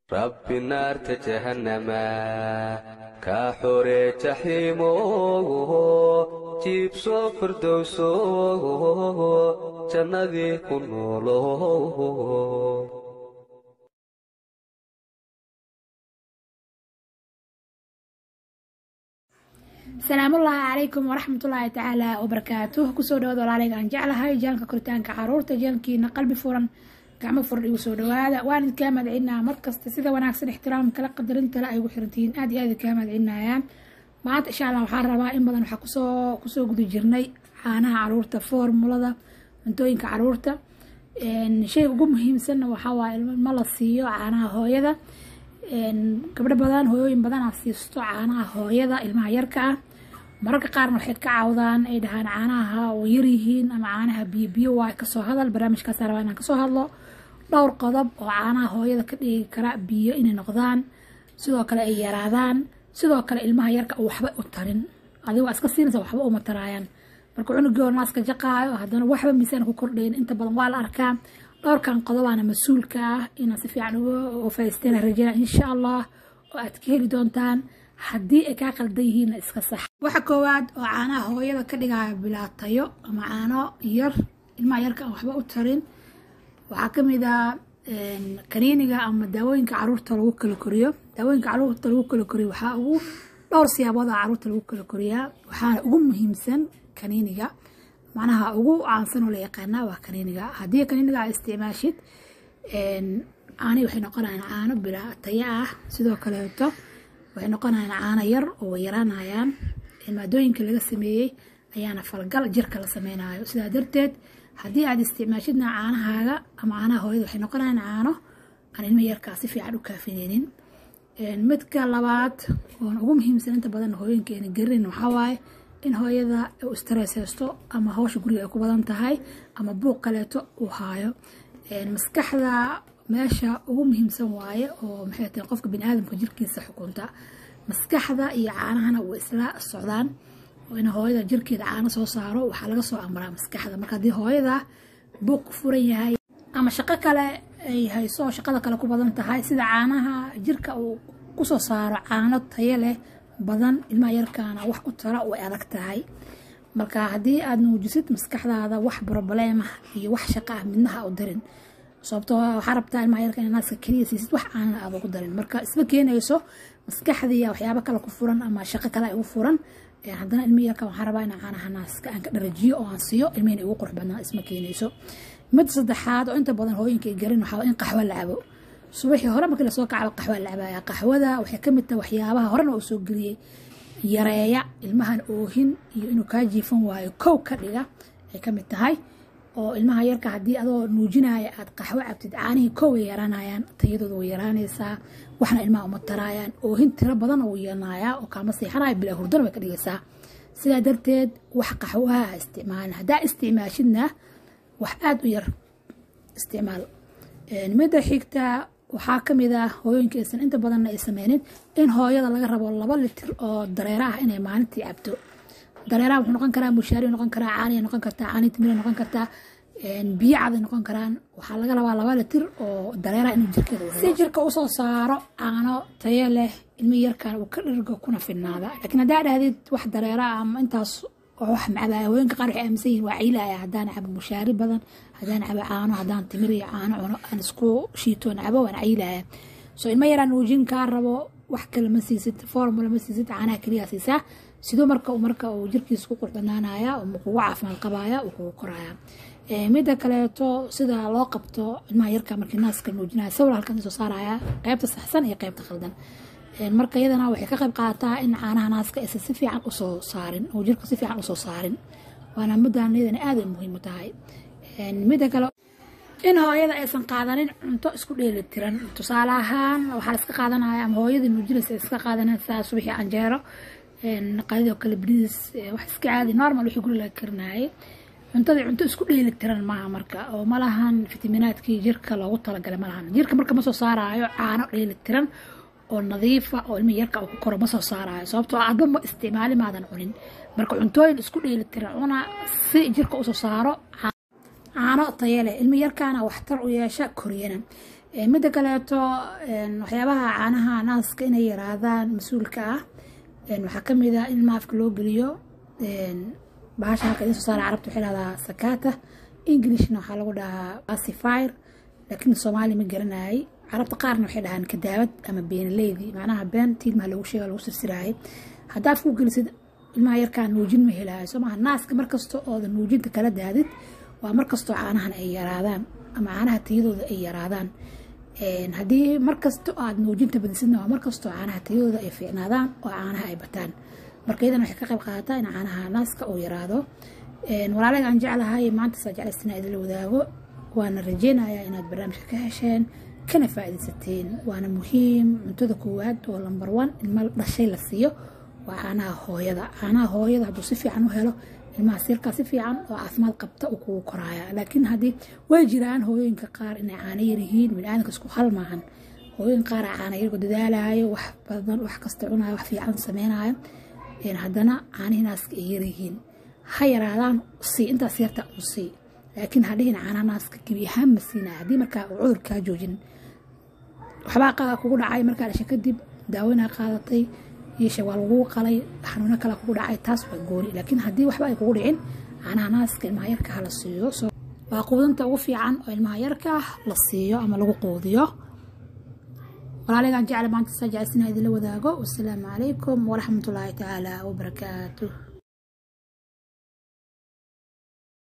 rabbi naarta jahannama kaa xoree jaxiimo jiibso firdowso jannadii ku noolo salaamullaahi calaykum waraxmatullaahi tacaala wabarakaatuh kusoo dhawaada walaalayga aan jeclahay jaalka koritaanka caruurta jaalkiina qalbi furan gacmo furan igu soo dhawaada waan idinkaa madcinaa markasta sida wanaagsan ixtiraam kala qadarintale ay ugu xirantihiin aad iyo aad idinkaa madcinayaan maanta insha allah waxaan rabaa in badan waxaa kusoo kusoo guda jirnay caanaha caruurta formulada cuntooyinka caruurta shayga ugu muhiimsanna waxaa waaye ma la siiyo caanaha hooyada gabdho badan hooyooyin badanaa siisto caanaha hooyada ilmaha yarka ah mararka qaarna waxay ka caawdaan ay dhahaan caanaha oo yaryihiin ama caanaha biyo biyo waa kasoo hadal barnaamijkaas rabaa inaan kasoo hadlo dhowr qodob oo caanaha hooyada ka dhigi kara biyo inay noqdaan sidoo kale ay yaraadaan sidoo kale ilmaha yarka waxba u tarin adigoo iska siinaysa waxba uma taraayaan marka cunugii naaska jaqaayo haddana waxba miisaan ku kordhayn inta badan waa la arkaa dhowrkan qodobaana mas-uulka ah inaad si fiican uga faa'iisteyn rajayna insha allah oo aad ka heli doontaan haddii ay kaa qaldan yihiinna iska sax waxa koowaad oo caanaha hooyada ka dhigaya bilaatayo ama caano yar ilmaha yarka aan waxba u tarin waxaa ka mid ah kaniiniga ama daawooyinka caruurta lagu kala koriyo daawooyinka caruurta lagu kala koriyo waxaa ugu dhowr siyaabood oo caruurta lagu kala koriyaa waxaana ugu muhiimsan kaniiniga macnaha ugu caansan oo la yaqaanaa waa kaniiniga haddii kaniiniga aa isticmaashid caani waxay noqonayaan caano bilaa taya ah sidoo kaleeto waxay noqonayaan caano yar oo way yaraanayaan maadooyinka laga sameeyey ayaana falgal jirka la sameynayo sidaa darteed haddii aad isticmaashidna caanahaaga ama caanaha hooyada waxay noqonayaan caano aan ilma yarkaa si fiican u kaafineynin midka labaad oon ugu muhiimsan inta badan hooyinka ayna garinin waxaa waaye in hooyada u streshaysto ama hawsha guriga ay ku badan tahay ama buuq kaleeto uu haayo maskaxda meesha ugu muhiimsan waaye oo maxay tahay qofka biniaadamka jirkiisa xukunta maskaxda iyo caanahana way isla socdaan oo in hooyada jirkeeda caano soo saaro waxaa laga soo amraa maskaxda marka haddii hooyada buuq ku furan yahay ama shaqo kale ay hayso shaqada kale ku badan tahay sida caanaha jirka uu kusoo saaro caano tayo leh badan ilmaha yarkaana wax u tara way adag tahay marka haddii aad nuujisid maskaxdaada wax brobleemah iyo wax shaqa ah midnaha u darin sababtoo waxaa rabtaa ilmaha yarka ina naaska keliya siisid wax aanan aad ugu darin marka isma keenayso maskaxdiiya waxyaabo kale ku furan ama shaqo kale ay ugu furan haddana ilmihi yarka waxaan rabaa inaan caanaha naaska aan ka dharajiyo oo aan siiyo ilmihina igu qurux badnaa isma keenayso mid saddexaad oo inta badan hooyinka ay garin waxaa in qaxwo la cabo subaxii hore markii lasoo kacaba qaxwaa la cabaya qaxwada waxay ka mid tahay waxyaabaha horena uu soo geliyey yareeya ilmahan oohin iyo inuu kaa jiifan waayo kow ka dhiga ay ka mid tahay oo ilmaha yarka haddii adoo nuujinaya aad qaxwo cabtid caanihii kow way yaraanayaan tayadooda way yaraanaysaa waxna ilmaha uma taraayaan oohin tiro badan uu yeelanayaa oo kaama seexanaya bilaa hurdana way ka dhigaysaa sidaa darteed wax qaxwaha ha isticmaalin haddaa isticmaashidna wax aada u yar isticmaal midda xigta waxaa ka mid ah hooyooyinka aysan inta badanna ay sameynin in hooyada laga rabo laba litir oo dareera ah inay maalintii cabto dareeraha wuxuu noqon karaa mushaari noqon karaa caaniya noqon kartaa caani timira noqon kartaa biyo caday noqon karaan waxaa laga rabaa laba litir oo dareeraha inuu jirkeeda si jirka usoo saaro caano tayo leh ilmi yarkan uu ka dhirgo kuna fidnaada laakiin haddaa dhahdid wax dareera ah ama intaas wax macabaya hooyinka qaar waxay aaminsan yihin waa ciilaya haddaan cabo mushaari badan haddaan cabo caano haddaan timir iyo caano cuno aan isku shiitoon cabo waan ciilaya soo ilma yaraan nuujin kaa rabo wax kale ma siisid formula ma siisid caanaha keliya siisaa sidoo marka marka uu jirkiisa ku qurxbanaanaya uu kugu caafimaad qabaya uu kugu koraya midda kaleeto sida loo qabto ilmaha yarka markii naaska nuujinaya sawir halkan soo saaraya qaybta saxsan iyo qaybta khaldan marka iyadana waxay ka qayb qaadataa in caanaha naaska aysan si fiican usoo saarin oo jirka si fiican usoo saarin waana middan iyadana aad ay muhiim u tahay midda kale in hooyada aysan qaadanin cunto isku dheeli tiran tusaale ahaan waxaa la iska qaadanaya ama hooyadii nuujinaysa iska qaadanaysaa subaxii canjeero qadidoo kale bariis wax iska caadi normal wixii guri laga karinayay cuntadii cunto isku dheeli tiran maaha marka oo malahan fitaminaadkii jirka loogu talagalay malahan jirka marka ma soo saaraayo caano dheeli tiran oo nadiifa oo ilmihi yarka uu ku koro ma soo saaraayo sababtoo adba ma isticmaali maadan cunin marka cuntooyin isku dheeli tiran cuna si jirka usoo saaro caano tayale ilmi yarkaana waxtar u yeesha koriyana midda kaleeto waxyaabaha caanaha naaska inay yaraadaan mas-uulka ah waxaa kamid ah in ilmaha afka loo geliyo bahasha halka idin soo saara carabta waxay dhahdaa sakata englishna waxaa lagu dhahaa pacifier laakiin soomaali ma garanayay carabta qaarna waxay dhahaan kadaabad ama beenaleydi macnaha beenta ilmaha lagu sheega lagu sirsiraayay haddaa afku gelisid ilmaha yarkaa nuujin ma helaayo soo maaha naaska markasta ooda nuujinta kala daadid waa markastoo caanahan ay yaraadaan ama caanaha tayadooda ay yaraadaan haddii markasta aad nuujinta badisidna waa markastoo caanaha tayadooda ay fiicnaadaan oo caanaha ay bataan marka iyadan waxay ka qayb qaadataa in caanaha naaska uu yaraado walaalayga aan jeclahay maanta saa jeclaystina idinla wadaago waana rajeynayaa inaad barnaamijka ka hesheen kana faa'iidaysateen waana muhiim cuntada koowaad oo lambar one ilma dhashay la siiyo waa caanaha hooyada caanaha hooyada hadduu si fiican u helo ilmaha sirkaa si fiican oo caafimaad qabta uu kugu koraaya laakiin haddii way jiraan hooyooyinka qaar inay caano yar yihiin biniaadanka isku hal maahan hooyooyin qaar caana yarku dadaalayo wax badan wax kasta cunayo wax fiican sameynayo haddana caanihi naaska ay yaryihiin ha yaraadaan sii intaas yarta u sii laakiin hadhihin caanaha naaska gebi ahaan ma siinaya haddii markaa uu cudur kaa joojin waxbaa kugu dhacay markaa dhashay kadib daaweynaa qaadatay yeeshe waa laguu qalay xanuuno kale kugu dhacay taas waa gooni laakiin haddii waxba ay kugu dhicin caanaha naaska ilmaha yarka ha la siiyo waa quudinta ugu fiican oo ilmaha yarka la siiyo ama lagu quudiyo walaaligaan jecla maanta saa jecelsina idinla wadaago wasalaamu calaykum waraxmatullaahi tacaala wabarakaatuh